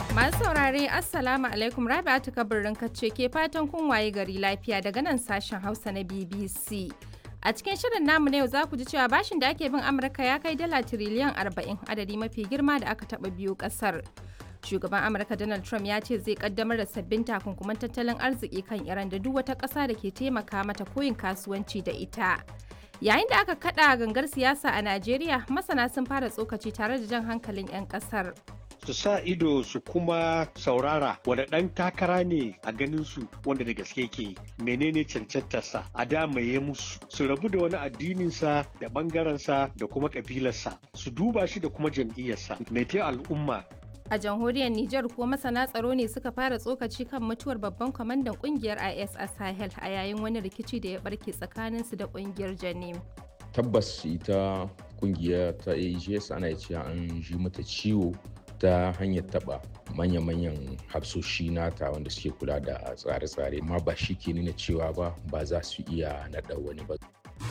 Masu saurare Assalamu alaikum Rabi'atu kabirin kacce ke fatan kun waye gari lafiya daga nan sashen Hausa na BBC. A cikin shirin namu na yau za ku ji cewa bashin da ake bin Amurka ya kai dala tiriliyan 40 adadi mafi girma da aka taɓa biyu ƙasar. Shugaban Amurka Donald Trump ya ce zai kaddamar da sabbin takunkuman tattalin arziki kan Iran da duk wata ƙasa da ke taimaka mata koyin kasuwanci da ita. Yayin da aka kada gangar siyasa a Najeriya, masana sun fara tsokaci tare da jan hankalin 'yan ƙasar. su sa ido su kuma saurara wanda ɗan takara ne a ganin su wanda da gaske ke menene cancantarsa a damaye musu su rabu da wani addininsa da ɓangarensa da kuma ƙabilarsa su duba shi da kuma jam'iyyarsa mai al'umma A jamhuriyar Nijar kuwa masana tsaro ne suka fara tsokaci kan mutuwar babban kwamandan kungiyar IS a Sahel a yayin wani rikici da ya barke tsakaninsu da kungiyar Janim. Tabbas ita kungiya ta AGS ana cewa an ji mata ciwo ta hanyar taba manya-manyan hafsoshi nata wanda suke kula da tsare-tsare amma ba shi ke nuna cewa ba ba za su iya naɗa wani ba.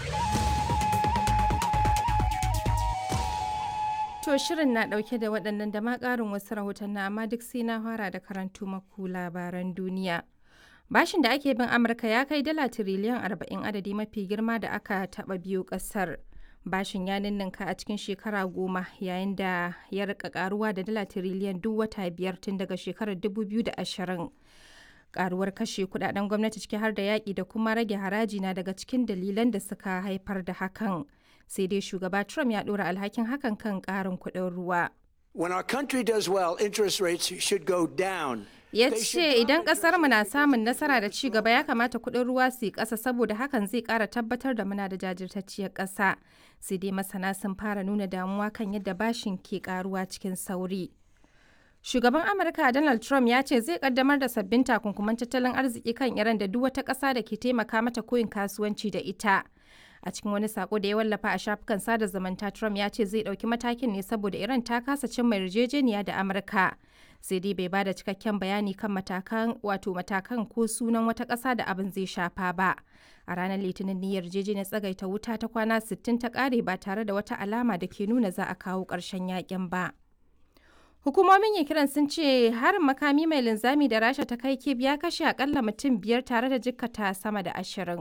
To shirin na ɗauke da waɗannan da ma ƙarin wasu rahotanni amma duk sai na fara da karantu maku labaran duniya. Bashin da ake bin Amurka ya kai dala tiriliyan 40 adadi mafi girma da aka taɓa biyu ƙasar. bashin ya ninninka a cikin shekara goma yayin da ya rika karuwa da dala tiriliyan duk wata biyar tun daga shekarar 2020 karuwar kashe kudaden gwamnati ciki har da yaƙi da kuma rage haraji na daga cikin dalilan da suka haifar da hakan sai dai shugaba trump ya ɗora alhakin hakan kan ƙarin kuɗin ruwa When our country does well, interest rates should go down. ya ce idan mu na samun nasara da ci gaba ya kamata kuɗin ruwa su yi ƙasa saboda hakan zai ƙara tabbatar da muna da jajirtacciyar ƙasa sai dai masana sun fara nuna damuwa kan yadda bashin ke ƙaruwa cikin sauri shugaban amurka donald trump ya ce zai kaddamar da sabbin takunkuman tattalin arziki kan iran da duk wata ƙasa da ke taimaka mata koyin kasuwanci da ita a cikin wani sako da ya wallafa a shafukan sada zumunta trump ya ce zai ɗauki matakin ne saboda iran ta kasa cimma yarjejeniya da amurka sai dai bai bada cikakken bayani kan matakan wato matakan ko sunan wata ƙasa da abin zai shafa ba a ranar litinin ne yarjejeniyar tsagaita wuta ta kwana 60 ta ƙare ba tare da wata alama da ke nuna za a kawo ƙarshen yakin ba hukumomin kiran sun ce harin makami mai linzami da rasha ta kai kib ya kashe akalla mutum biyar tare da jikkata sama da ashirin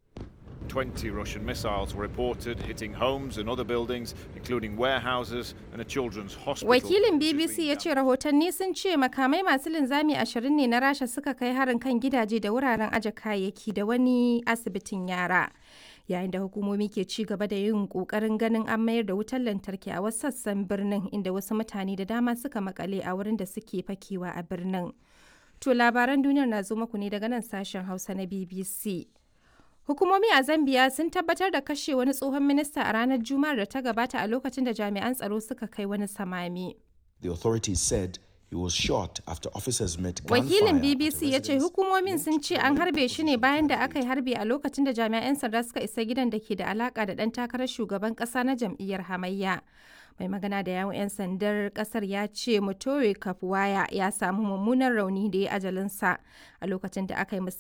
20 Russian missiles were reported hitting homes and other buildings, including warehouses and a children's hospital. Wakilin BBC ya ce rahotanni sun ce makamai masu linzami ashirin ne na Rasha suka kai harin kan gidaje da wuraren aje kayayyaki da wani asibitin yara. Yayin da hukumomi ke ci gaba da yin kokarin ganin an mayar da wutar lantarki a wasu sassan birnin inda wasu mutane da dama suka makale a wurin da suke fakewa a birnin. To labaran duniyar na zo muku ne daga nan sashen Hausa na BBC. Hukumomi a Zambiya sun tabbatar da kashe wani tsohon minista a ranar Juma'ar da ta gabata a lokacin da jami'an tsaro suka kai wani samami. The authorities said he was shot after officers met Wakilin BBC ya ce hukumomin sun ce an harbe shi ne bayan da aka yi harbe a lokacin da jami'an sanda suka isa gidan da ke da alaka da ɗan takarar shugaban ƙasa na jam'iyyar hamayya. mai magana da yawon 'yan sandar kasar ya ce mutore kafuwaya ya samu mummunan rauni da ya ajalinsa a lokacin da aka yi